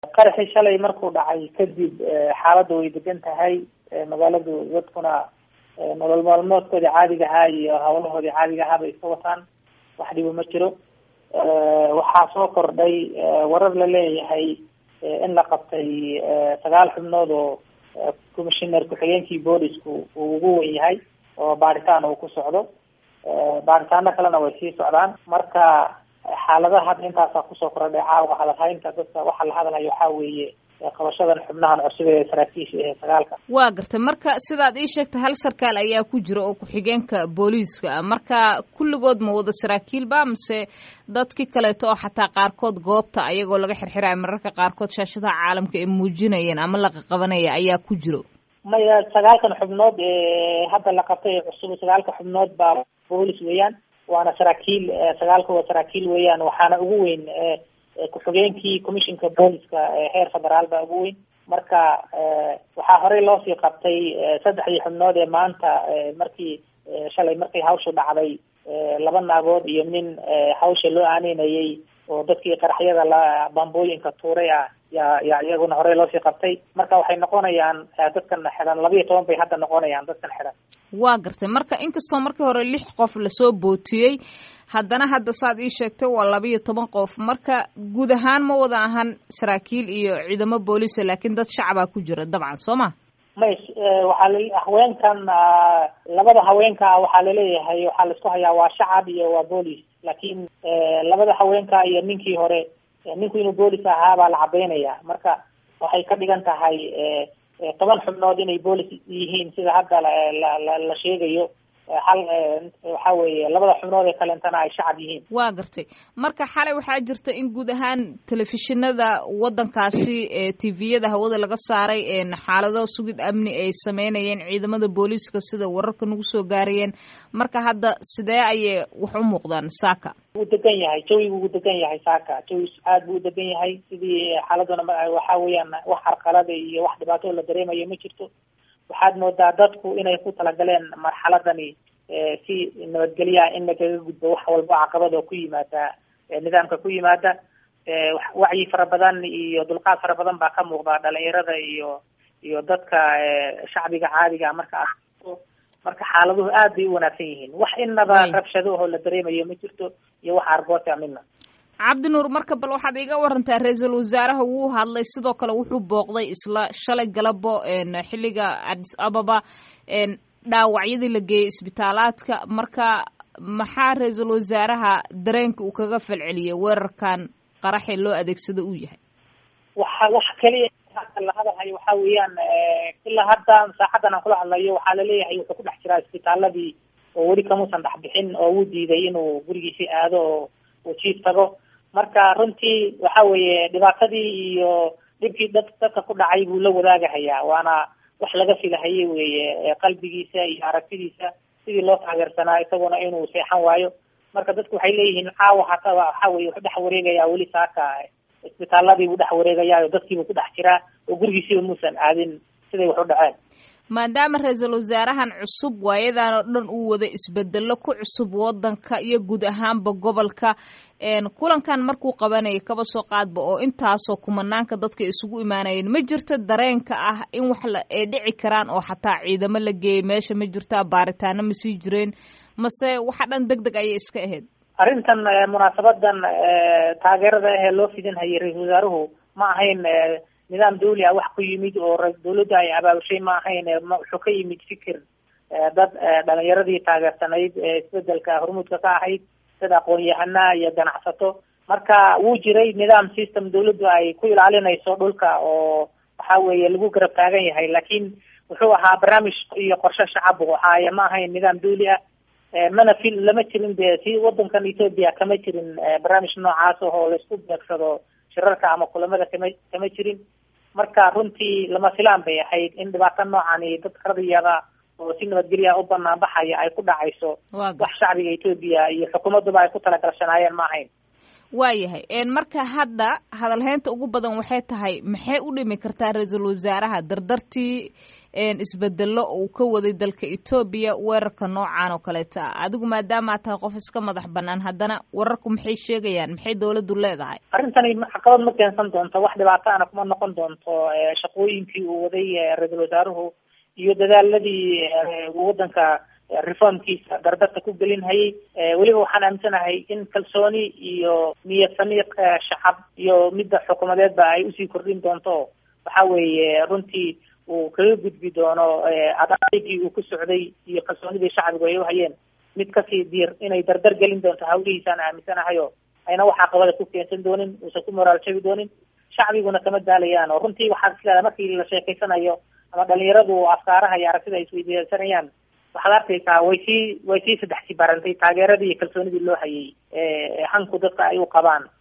qaraxii shalay markuu dhacay kadib xaaladda way degan tahay magaaladu dadkuna nolol maalmoodkoodii caadiga ahaa iyo hawlahoodii caadiga ahaa bay iska wataan wax dhibo ma jiro waxaa soo kordhay warar la leeyahay in la qabtay sagaal xubnood oo commissioner ku-xigeenkii boolisku uu ugu wen yahay oo baaritaan uu ku socdo baaritaano kalena way sii socdaan marka xaaladaha hadda intaasaa kusoo kordhay caawa hadalhaynta dadka waxaa la hadalhayo waxaa weeye qabashadan xubnahan cusub ee saraakiisha ee sagaalka waa gartay marka sidaad ii sheegtay hal sarkaal ayaa ku jira oo ku-xigeenka booliiska ah marka kulligood ma wada saraakiil ba mise dadkii kaleeto oo xataa qaarkood goobta ayagoo laga xirxiraya mararka qaarkood shaashadaha caalamka ay muujinayeen ama la qaqabanaya ayaa ku jiro maya sagaalkan xubnood ee hadda la qabtay ee cusub sagaalka xubnood baa boolis weeyaan waana saraakiil sagaalka waa saraakiil weeyaan waxaana ugu weyn ku-xigeenkii commissionka booliska heer federaal baa ugu weyn marka waxaa horey loosii qabtay saddexdii xubnood ee maanta markii shalay markii hawshu dhacday laba naagood iyo nin hawsha loo aaneynayay oo dadkii qaraxyada la bambooyinka tuuray ah yaa yaa iyaguna horey loosii qabtay marka waxay noqonayaan dadkan xidhan labayo toban bay hadda noqonayaan dadkan xidhan waa gartay marka inkastoo markii hore lix qof lasoo bootiyey haddana hadda saad ii sheegtay waa labayo toban qof marka guud ahaan ma wada ahan saraakiil iyo ciidamo booliisa laakiin dad shacabaa ku jira dabcan soo ma may waxaa la haweenkan labada haweenka waxaa laleeyahay waxaa laisku hayaa waa shacab iyo waa boolis laakiin labada haweenka iyo ninkii hore ninku inuu boolis ahaa baa la cabeynaya marka waxay ka dhigan tahay toban xubnood inay boolis yihiin sida hadda la la sheegayo hal waxa weeye labada xubnood ee kalentana ay shacab yihiin waa gartay marka xalay waxaa jirta in guud ahaan telefishinada waddankaasi tviyada hawada laga saaray xaalado sugid amni ay sameynayeen ciidamada booliiska sida wararka nagu soo gaarayeen marka hadda sidee ayay wax u muuqdaan saaka wuu degan yahay jawigu wuu degan yahay saaka jawi aad buu udegan yahay sidii xaaladuna waxa weeyaan wax carqalada iyo wax dhibaato la dareemayo ma jirto waxaad moodaa dadku inay ku talagaleen marxaladani si nabadgelyaha in lagaga gudbo wax walba caqabad oo ku yimaada nidaamka ku yimaada wacyi fara badan iyo dulqaad fara badan baa ka muuqda dhalinyarada iyo iyo dadka shacbiga caadiga marka marka xaaladuhu aad bay u wanaagsan yihiin wax inaba rabshado oo la dareemayo ma jirto iyo wax argoota midna cabdinuur marka bal waxaad iga warantaa ra-iisul wasaaraha wuu hadlay sidoo kale wuxuu booqday isla shalay galabo xilliga adis ababa dhaawacyadii la geeyey isbitaalaadka marka maxaa ra-iisul wasaaraha dareenka uu kaga falceliyay weerarkan qaraxee loo adeegsado uu yahay waxa wax keliya hadda la hadalhayo waxa weeyaan ilaa hadda saaxaddan aan kula hadlayo waxaa laleeyahay wuxuu ku dhex jiraa isbitaaladii oo weli kamuusan dhex bixin oo wuu diiday inuu gurigiisii aado oo uu jiif tago marka runtii waxa weeye dhibaatadii iyo dhibkii dad dadka ku dhacay buu la wadaagahayaa waana wax laga filahayay weeye qalbigiisa iyo aragtidiisa sidii loo taageersanaa isaguna inuu seexan waayo marka dadku waxay leeyihiin caawa hataa waxa weye wuxuu dhex wareegayaa weli saaka isbitaaladii buu dhex wareegayaa oo dadkiibuu ku dhex jiraa oo gurigiisiiba muusan aadin siday wax u dhaceen maadaama ra-iisul wasaarahan cusub waayadan oo dhan uu wada isbedelo ku cusub wadanka iyo guud ahaanba gobolka kulankan markuu qabanayay kaba soo qaadba oo intaasoo kumanaanka dadka isugu imaanayeen ma jirta dareenka ah in wax ay dhici karaan oo xataa ciidamo la geeyay meesha ma jirta baaritaano ma sii jireen mase waxa dhan deg deg ayay iska ahayd arrintan munaasabadan taageerada ahee loo fidinhayay ra-iisul wasaaruhu ma ahayn nidaam dawli ah wax ku yimid oo dawladda ay abaabushay ma ahayn wuxuu ka yimid fikir dad dhalinyaradii taageersanayd isbedelka hormuudka ka ahayd dad aqoon-yahana iyo ganacsato marka wuu jiray nidaam system dawladdu ay ku ilaalinayso dhulka oo waxa weeye lagu garab taagan yahay laakiin wuxuu ahaa barnaamij iyo qorshe shacab ahaaye ma ahayn nidaam dawli ah mana fil lama jirin de si wadankan ethoopia kama jirin barnaamij noocaas oo laisku beegsado shirarka ama kulamada kama kama jirin marka runtii lama filaan bay ahayd in dhibaato noocani dad radiyada oo si nabadgelya u banaan baxaya ay ku dhacayso wax shacbiga ethoopia iyo xukuumadduba ay ku talagalshanaayeen ma ahayn waayahay marka hadda hadalhaynta ugu badan waxay tahay maxay u dhimi kartaa ra-iisul wasaaraha dardartii isbedelo uu ka waday dalka etoobiya weerarka noocan oo kaleeta ah adigu maadaama tahay qof iska madax banaan haddana wararku maxay sheegayaan maxay dawladdu leedahay arrintani caqabad ma keensan doonto wax dhibaato ana kuma noqon doonto shaqooyinkii uu waday ra-iisul wasaaruhu iyo dadaaladii waddanka reformkiisa dardarta ku gelin hayay weliba waxaan aaminsanahay in kalsooni iyo niyad samiiq shacab iyo midda xukuumadeedba ay usii kordhin doonto waxa weeye runtii uu kaga gudbi doono adaygii uu ku socday iyo kalsoonidii shacbigu ay uhayeen mid kasii diir inay dardar gelin doonto hawlihiisaan aaminsanahayo ayna wax caqabada ku keensan doonin uusan ku moraal jabi doonin shacbiguna kama daalayaan oo runtii waxaad isleedahay markii la sheekeysanayo ama dhalinyaradu afkaaraha iyo aragtida ay isweydiisanayaan waxaad arkaysaa way sii way sii saddex sii barantay taageeradii iyo kalsoonidii loo hayay hanku dadka ay u qabaan